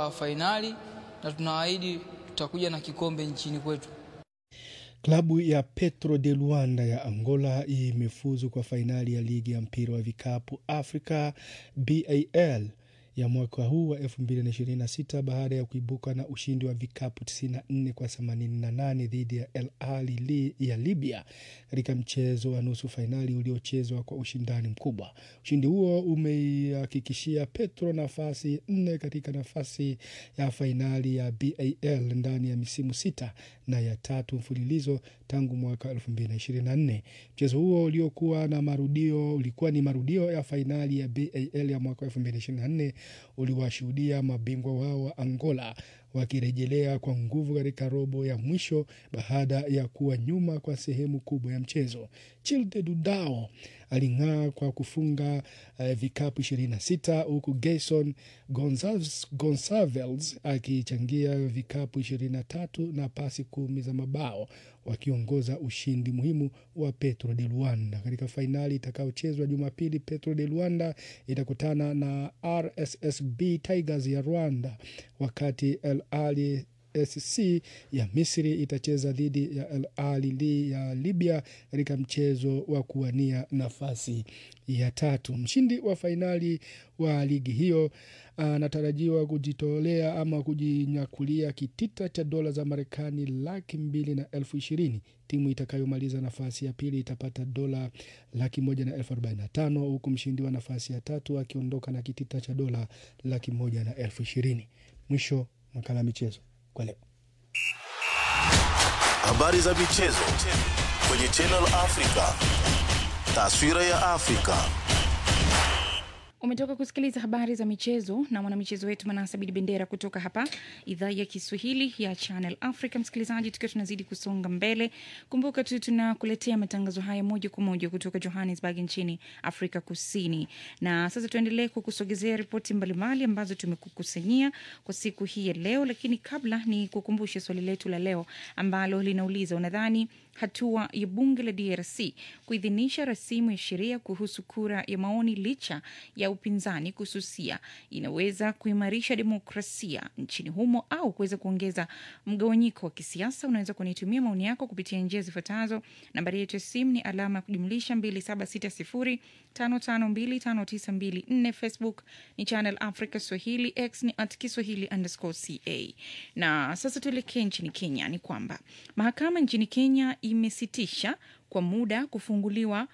wa fainali na tunaahidi tutakuja na kikombe nchini kwetu. Klabu ya Petro de Luanda ya Angola imefuzu kwa fainali ya ligi ya mpira wa vikapu Africa BAL ya mwaka huu wa 2026 baada ya kuibuka na ushindi wa vikapu 94 kwa 88 dhidi ya El Ahly ya Libya katika mchezo wa nusu fainali uliochezwa kwa ushindani mkubwa. Ushindi huo umeihakikishia Petro nafasi nne katika nafasi ya fainali ya BAL ndani ya misimu sita na ya tatu mfululizo tangu mwaka 2024. Mchezo huo uliokuwa na marudio ulikuwa ni marudio ya fainali ya BAL ya mwaka 2024 uliwashuhudia mabingwa wao wa Angola wakirejelea kwa nguvu katika robo ya mwisho baada ya kuwa nyuma kwa sehemu kubwa ya mchezo. Childe Dudao aling'aa kwa kufunga uh, vikapu 26 huku Gayson Gonçalves, Gonçalves akichangia vikapu 23 na pasi kumi za mabao wakiongoza ushindi muhimu wa Petro de Luanda katika fainali itakayochezwa Jumapili. Petro de Luanda itakutana na RSSB Tigers ya Rwanda, wakati El Ahly SC ya Misri itacheza dhidi ya El Ahly ya Libya katika mchezo wa kuwania nafasi ya tatu. Mshindi wa fainali wa ligi hiyo anatarajiwa kujitolea ama kujinyakulia kitita cha dola za Marekani laki mbili na elfu ishirini. Timu itakayomaliza nafasi ya pili itapata dola laki moja na elfu arobaini na tano huku mshindi wa nafasi ya tatu akiondoka na kitita cha dola laki moja na elfu ishirini. Mwisho makala ya michezo kwa leo. Habari za michezo kwenye Channel Africa. Taswira ya Afrika. Umetoka kusikiliza habari za michezo na mwanamichezo wetu Manasa Bidi Bendera kutoka hapa idhaa ya Kiswahili ya Channel Africa. Msikilizaji, tukiwa tunazidi kusonga mbele, kumbuka tu tunakuletea matangazo haya moja kwa moja kutoka Johannesburg nchini Afrika Kusini. Na sasa tuendelee kukusogezea ripoti mbalimbali ambazo tumekukusanyia kwa siku hii ya leo, lakini kabla ni kukumbushe swali letu la leo ambalo linauliza unadhani hatua ya bunge la DRC kuidhinisha rasimu ya sheria kuhusu kura ya maoni licha ya upinzani kususia inaweza kuimarisha demokrasia nchini humo au kuweza kuongeza mgawanyiko wa kisiasa? Unaweza kunitumia maoni yako kupitia njia zifuatazo. Nambari yetu ya simu ni alama ya kujumlisha 2760552594. Facebook ni Channel Africa Swahili, X ni at Kiswahili underscore ca. Na sasa tuelekee nchini Kenya. Ni kwamba mahakama nchini Kenya imesitisha kwa muda kufunguliwa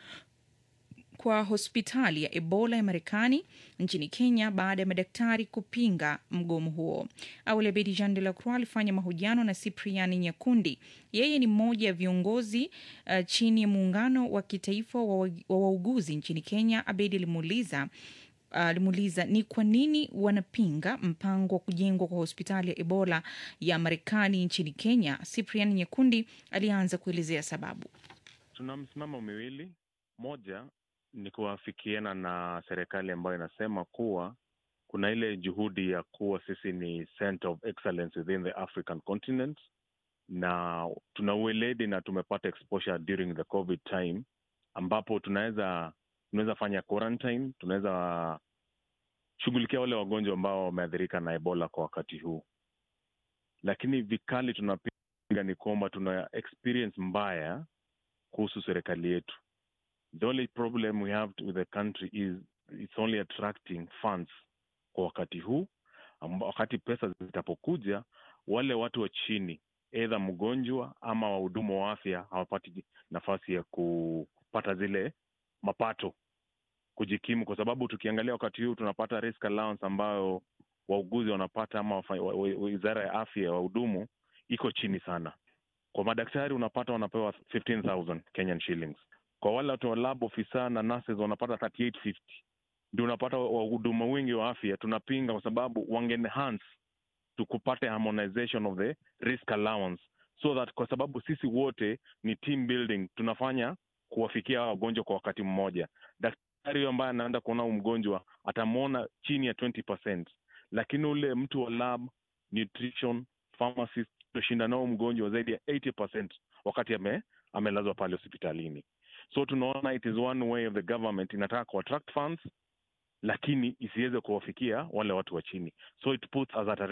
kwa hospitali ya Ebola ya Marekani nchini Kenya baada ya madaktari kupinga mgomo huo. Awali Abedi Jean de la Croix alifanya mahojiano na Cyprian Nyakundi. Yeye ni mmoja ya viongozi uh, chini ya muungano wa kitaifa wa wauguzi nchini Kenya. Abedi alimuuliza alimuuliza uh, ni kwa nini wanapinga mpango wa kujengwa kwa hospitali ya Ebola ya Marekani nchini Kenya. Cyprian Nyakundi alianza kuelezea sababu. Tuna msimamo miwili, moja ni kuafikiana na serikali ambayo inasema kuwa kuna ile juhudi ya kuwa sisi ni center of excellence within the African continent, na tuna ueledi na tumepata exposure during the covid time, ambapo tunaweza tunaweza fanya quarantine, tunaweza shughulikia wale wagonjwa ambao wameathirika na Ebola kwa wakati huu, lakini vikali tunapinga ni kwamba tuna experience mbaya kuhusu serikali yetu. The only problem we have with the country is it's only attracting funds kwa wakati huu. Wakati pesa zitapokuja, wale watu wa chini, eidha mgonjwa ama wahudumu wa afya hawapati nafasi ya kupata zile mapato kujikimu, kwa sababu tukiangalia wakati huu tunapata risk allowance ambayo wauguzi wanapata ama wizara ya afya ya wahudumu iko chini sana. Kwa madaktari unapata wanapewa 15,000 Kenyan shillings kwa wale watu wa lab ofisa na nurses wanapata 3850 ndio unapata wahudumu wengi wa afya tunapinga, kwa sababu wange enhance tukupate harmonization of the risk allowance so that, kwa sababu sisi wote ni team building, tunafanya kuwafikia wagonjwa kwa wakati mmoja. Daktari huyo ambaye anaenda kuona mgonjwa atamwona chini ya 20%, lakini ule mtu wa lab, nutrition, pharmacist tutashinda nao mgonjwa zaidi ya 80% wakati ame, amelazwa pale hospitalini. So tunaona it is one way of the government inataka ku attract funds lakini isiweze kuwafikia wale watu wa chini, so it puts us at a